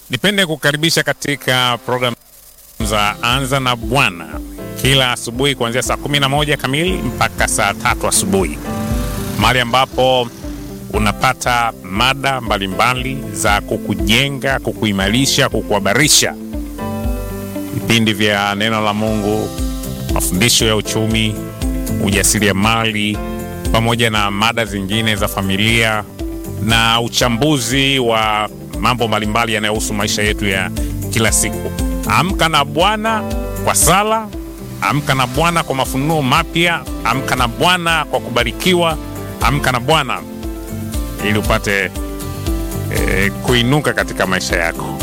Nipende kukaribisha katika programu za Anza na Bwana kila asubuhi kuanzia saa 11 kamili mpaka saa tatu asubuhi, mahali ambapo unapata mada mbalimbali za kukujenga, kukuimarisha, kukuhabarisha, vipindi vya neno la Mungu, mafundisho ya uchumi, ujasiriamali, pamoja na mada zingine za familia na uchambuzi wa mambo mbalimbali yanayohusu maisha yetu ya kila siku. Amka na Bwana kwa sala, amka na Bwana kwa mafunuo mapya, amka na Bwana kwa kubarikiwa, amka na Bwana ili upate eh, kuinuka katika maisha yako.